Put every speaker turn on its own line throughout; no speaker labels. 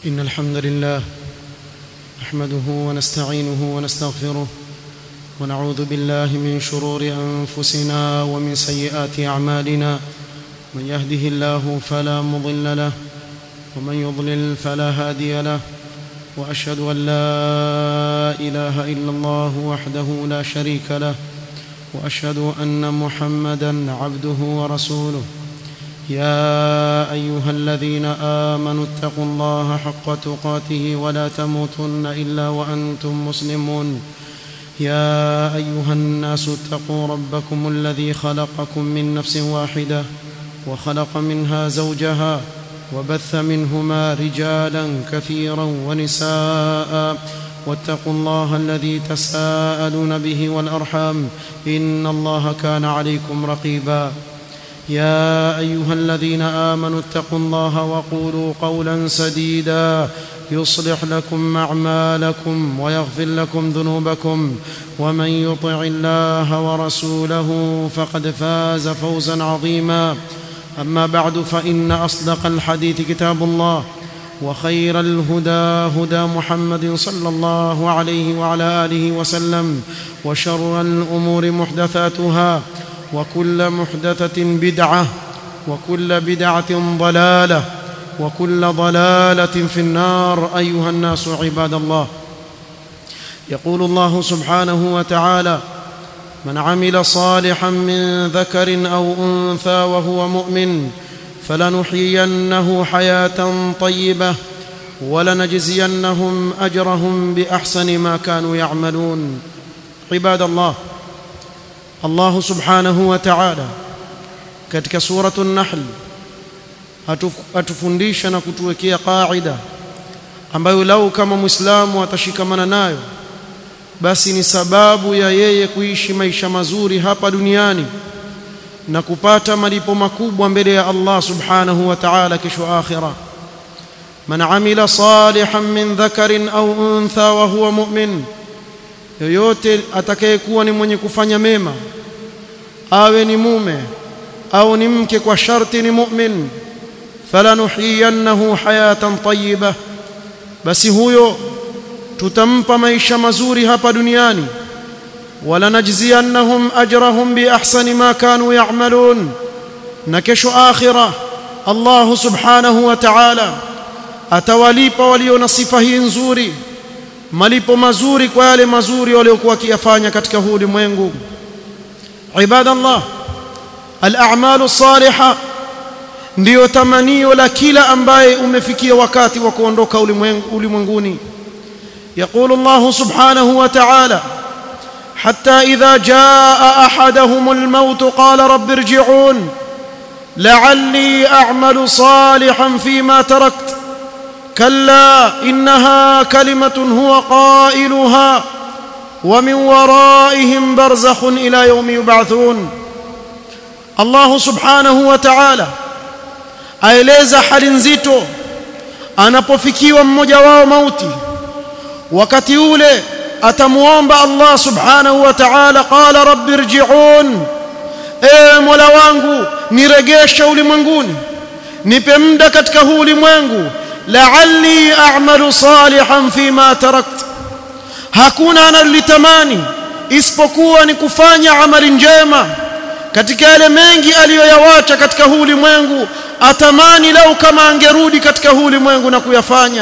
إن الحمد لله نحمده ونستعينه ونستغفره ونعوذ بالله من شرور أنفسنا ومن سيئات أعمالنا من يهده الله فلا مضل له ومن يضلل فلا هادي له وأشهد أن لا إله إلا الله وحده لا شريك له وأشهد أن محمدا عبده ورسوله يا ايها الذين امنوا اتقوا الله حق تقاته ولا تموتن الا وانتم مسلمون يا ايها الناس اتقوا ربكم الذي خلقكم من نفس واحده وخلق منها زوجها وبث منهما رجالا كثيرا ونساء واتقوا الله الذي تساءلون به والارحام ان الله كان عليكم رقيبا يا ايها الذين امنوا اتقوا الله وقولوا قولا سديدا يصلح لكم اعمالكم ويغفر لكم ذنوبكم ومن يطع الله ورسوله فقد فاز فوزا عظيما اما بعد فان اصدق الحديث كتاب الله وخير الهدى هدى محمد صلى الله عليه وعلى اله وسلم وشر الامور محدثاتها وكل محدثة بدعة وكل بدعة ضلالة وكل ضلالة في النار أيها الناس عباد الله يقول الله سبحانه وتعالى من عمل صالحا من ذكر أو أنثى وهو مؤمن فلنحيينه حياة طيبة ولنجزينهم أجرهم بأحسن ما كانوا يعملون عباد الله Allah subhanahu wa ta'ala katika suratu an-Nahl atufundisha na kutuwekea qaida ambayo lau kama Muislamu atashikamana nayo basi ni sababu ya yeye kuishi maisha mazuri hapa duniani na kupata malipo makubwa mbele ya Allah subhanahu wa ta'ala kesho akhira man amila salihan min dhakarin au untha wa huwa mu'min yoyote atakayekuwa ni mwenye kufanya mema awe ni mume au ni mke kwa sharti ni mu'min falanuhiyannahu hayatan tayyiba basi huyo tutampa maisha mazuri hapa duniani walanajziyannahum ajrahum biahsani ma kanu ya'malun na kesho akhira Allah subhanahu wa ta'ala atawalipa walio na sifa hii nzuri malipo mazuri kwa yale mazuri waliokuwa wakiyafanya katika huu ulimwengu ibadallah al-a'malu salihah ndiyo tamanio la kila ambaye umefikia wakati wa kuondoka ulimwenguni يقول الله سبحانه وتعالى حتى إذا جاء أحدهم الموت قال رب ارجعون لعلي أعمل صالحا فيما تركت كلا انها كلمه هو قائلها ومن ورائهم برزخ الى يوم يبعثون الله سبحانه وتعالى aeleza hali nzito anapofikiwa mmoja wao mauti wakati ule atamuomba Allah subhanahu wa ta'ala qala rabbi irji'un e mola wangu niregeshe ulimwenguni nipe muda katika huu ulimwengu la'alli a'malu salihan fima tarakt hakuna analitamani isipokuwa ni kufanya amali njema katika yale mengi aliyoyawacha katika huu ulimwengu atamani lau kama angerudi katika huu ulimwengu na kuyafanya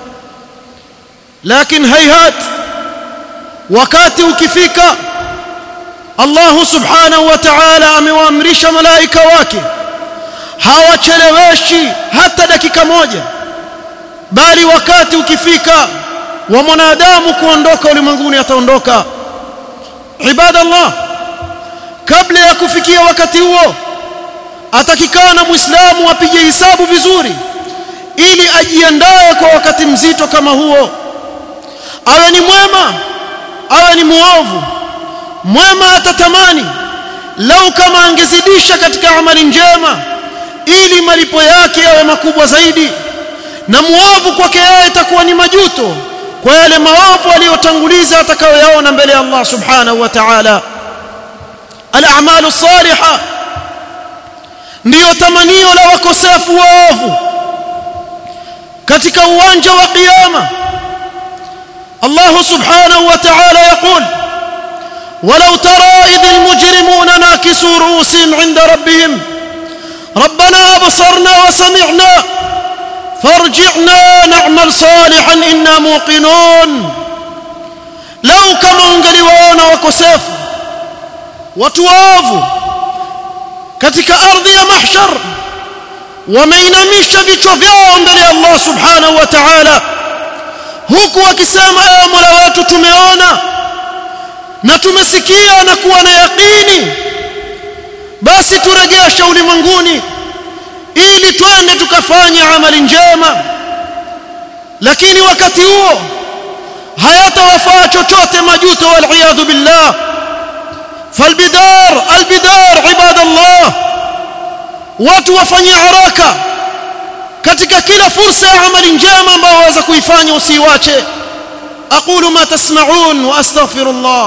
lakini hayhat wakati ukifika Allah subhanahu wa ta'ala amewaamrisha malaika wake hawacheleweshi hata dakika moja bali wakati ukifika wa mwanadamu kuondoka ulimwenguni ataondoka ibadallah kabla ya kufikia wakati huo atakikana muislamu apige hisabu vizuri ili ajiandae kwa wakati mzito kama huo awe ni mwema awe ni muovu mwema atatamani lau kama angezidisha katika amali njema ili malipo yake yawe makubwa zaidi na muovu kwake yeye itakuwa ni majuto kwa yale maovu aliyotanguliza atakayoyaona mbele ya Allah subhanahu wa ta'ala al-a'malu salihah ndiyo tamanio la wakosefu waovu katika uwanja wa kiyama Allah subhanahu wa ta'ala yaqul ولو ترى إذ المجرمون ناكسوا رؤوسهم عند ربهم ربنا أبصرنا وسمعنا فارجعنا نعمل صالحا إنا موقنون لو كما ungeliwaona wakosefu watu waovu katika ardhi ya mahshar wameinamisha vichwa vyao mbele ya Allah subhanahu wa ta'ala huku wakisema ewe Mola wetu tumeona na tumesikia na kuwa na yaqini basi turegeshe ulimwenguni ili twende tukafanye amali njema lakini wakati huo hayatawafaa chochote majuto wal billah falbidar albidar ibadallah watu wafanye haraka katika kila fursa ya amali njema ambayo waweza kuifanya usiiwache aqulu ma tasma'un wa astaghfirullah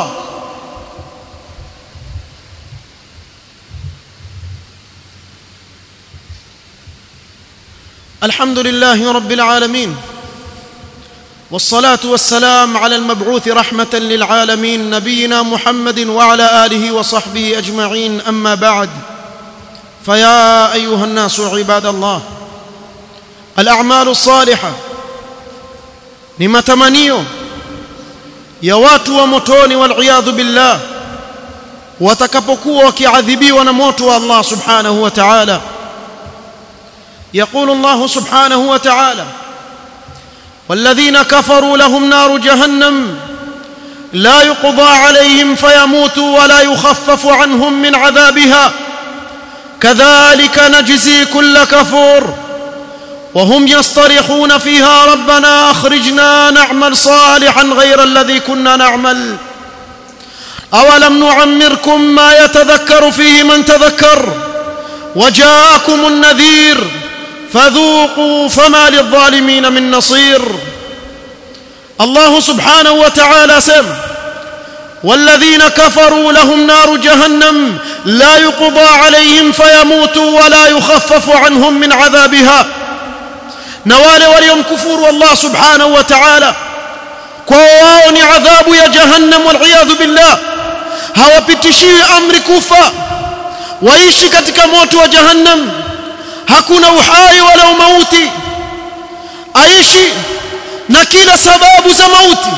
الحمد لله رب العالمين والصلاه والسلام على المبعوث رحمه للعالمين نبينا محمد وعلى اله وصحبه اجمعين اما بعد فيا ايها الناس عباد الله الاعمال الصالحه ni matamanio ya watu wa motoni waliyadhu billah watakapokuwa wakiadhibiwa na moto wa Allah subhanahu wa ta'ala يقول الله سبحانه وتعالى والذين كفروا لهم نار جهنم لا يقضى عليهم فيموتوا ولا يخفف عنهم من عذابها كذلك نجزي كل كفور وهم يصطرخون فيها ربنا اخرجنا نعمل صالحا غير الذي كنا نعمل اولم نعمركم ما يتذكر فيه من تذكر وجاءكم النذير فذوقوا فما للظالمين من نصير الله سبحانه وتعالى سم والذين كفروا لهم نار جهنم لا يقضى عليهم فيموتوا ولا يخفف عنهم من عذابها نوال وليوم كفور الله سبحانه وتعالى كواوني عذاب يا جهنم والعياذ بالله hawapitishiwi amri kufa waishi katika moto wa jahannam hakuna uhai wala mauti aishi na kila sababu za mauti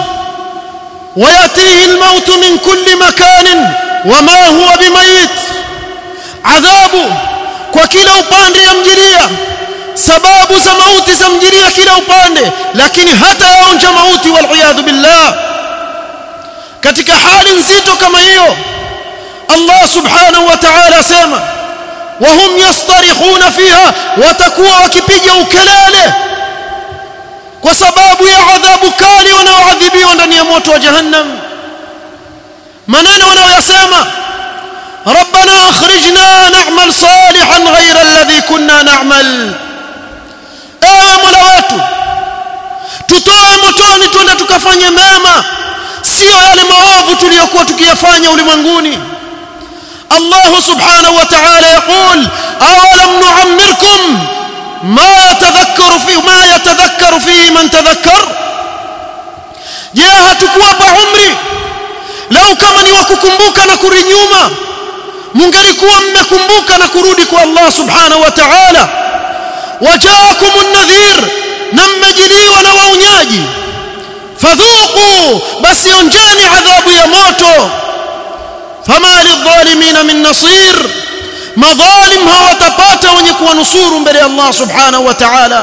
وياتيه الموت من كل مكان وما هو بميت عذاب kwa kila upande yamjiria sababu za mauti zamjiria kila upande lakini hata yaonja mauti wal billah katika hali nzito kama hiyo Allah subhanahu wa ta'ala sema وهم يصطرخون فيها watakuwa wakipiga ukelele kwa sababu ya adhabu kali wanaoadhibiwa ndani ya moto wa jahannam maneno wanaoyasema ربنا اخرجنا نعمل صالحا غير الذي كنا نعمل ewe mola wetu tutoe motoni twende tukafanye mema sio yale maovu tuliyokuwa tukiyafanya ulimwenguni الله سبحانه وتعالى يقول أولم نعمركم ما يتذكر فيه ما يتذكر فيه من تذكر je hatukuwapa umri lau kama ni wakukumbuka na kurudi nyuma mungelikuwa mmekumbuka na kurudi kwa Allah subhanahu wa ta'ala wajaakum an-nadhir na mmejiliwa na waunyaji fadhuqu basi onjeni adhabu ya moto fama lidhalimina min nasir madhalim hawatapata wenye kuwanusuru mbele ya Allah subhanahu wa ta'ala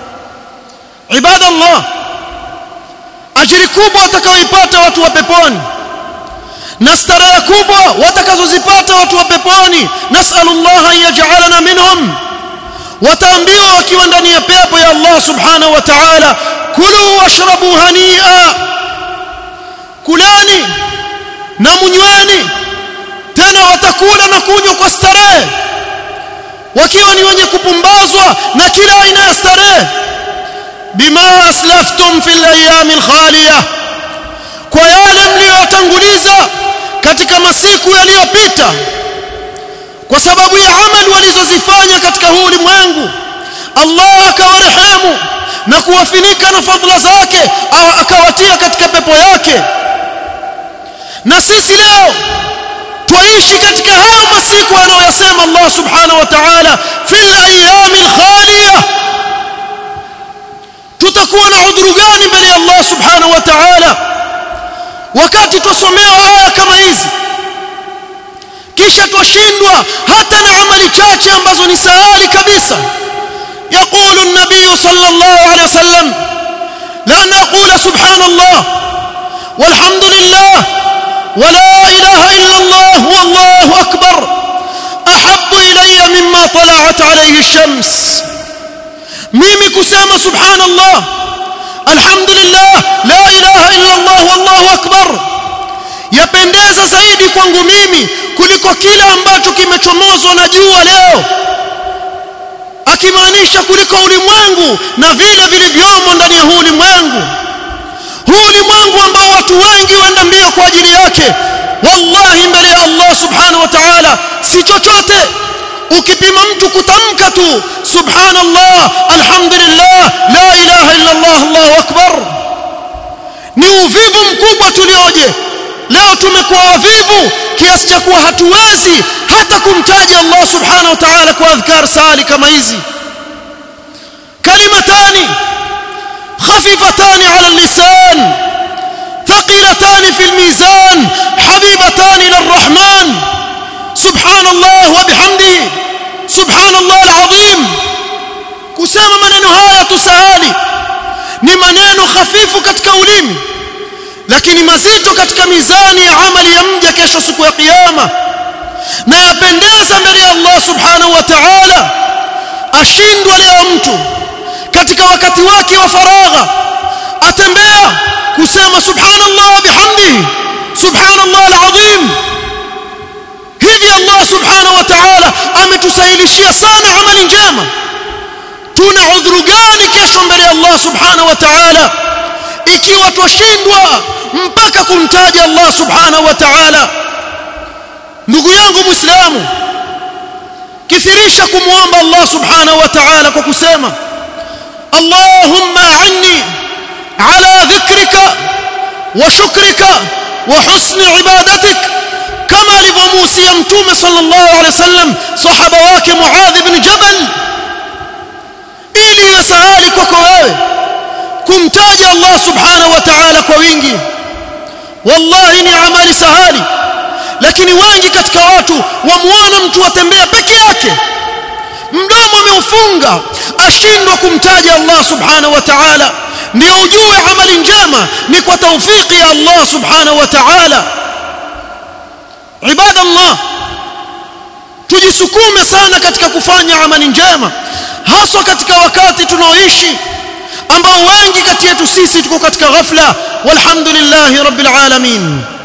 ibadallah ajiri kubwa watakaoipata watu wa peponi na starehe kubwa watakazozipata watu wa peponi nasallallahu an yaj'alana minhum wataambiwa wakiwa ndani ya pepo ya Allah subhanahu wa ta'ala kulu washrabu hania kuleni na munyweni tena watakula na kunywa kwa starehe wakiwa ni wenye kupumbazwa na kila aina ya starehe bima aslaftum fil ayami alkhaliya kwa yale mliyotanguliza katika masiku yaliyopita kwa sababu ya amali walizozifanya katika huu ulimwengu Allah akawarehemu na kuwafinika na fadhila zake akawatia katika pepo yake na sisi leo twaishi katika hayo masiku anayoyasema Allah subhanahu wa ta'ala fil ayamil khaliya tutakuwa na udhuru gani mbele ya Allah subhanahu wa ta'ala wakati tusomewa aya kama hizi kisha twashindwa hata na amali chache ambazo ni sahali kabisa يقول النبي صلى الله عليه وسلم لأن أقول سبحان الله والحمد لله ولا إله إلا الله والله أكبر أحب إلي مما طلعت عليه الشمس ميمي كسامة سبحان الله الحمد لله لا إله إلا الله والله أكبر yapendeza zaidi kwangu mimi kuliko kile ambacho kimechomozwa na jua leo akimaanisha kuliko ulimwengu na vile vilivyomo ndani ya huu ulimwengu huu ulimwengu ambao watu wengi waenda mbio kwa ajili yake wallahi mbele ya Allah subhanahu wa ta'ala si chochote ukipima mtu kutamka tu subhanallah alhamdulillah la ilaha illa Allah Allahu akbar ni uvivu mkubwa tulioje leo tumekuwa wavivu kiasi cha kuwa hatuwezi hata kumtaja Allah subhanahu wa ta'ala kwa adhkar sali kama hizi kalimatani خفيفتان على اللسان ثقيلتان في الميزان حبيبتان للرحمن سبحان الله وبحمده سبحان الله العظيم kusema maneno haya tusahali ni maneno hafifu katika ulimi lakini mazito katika mizani ya amali ya mja kesho siku ya kiyama na yapendeza mbele ya Allah subhanahu wa ta'ala ashindwa leo mtu katika wakati wake wa faragha atembea kusema subhanallah bihamdihi subhanallah alazim hivi Allah subhanahu wa ta'ala ametusahilishia sana amali njema tuna udhuru gani kesho mbele ya Allah subhanahu wa ta'ala ikiwa twashindwa mpaka kumtaja Allah subhanahu wa ta'ala ndugu yangu muislamu kithirisha kumuomba Allah subhanahu wa ta'ala kwa kusema اللهم عني على ذكرك وشكرك وحسن عبادتك كما لبموسى متوم صلى الله عليه وسلم صحابه wake Muadh ibn Jabal ili yasahali kwako wewe kumtaja Allah subhanahu wa ta'ala kwa wingi wallahi ni amali sahali lakini wengi katika watu wamuona mtu atembea peke yake mdomo ameufunga ashindwa kumtaja Allah subhanahu wa ta'ala ndio ujue amali njema ni kwa taufiki ya Allah subhanahu wa ta'ala ibada Allah tujisukume sana katika kufanya amali njema haswa katika wakati tunaoishi ambao wengi kati yetu sisi tuko katika ghafla walhamdulillahi rabbil alamin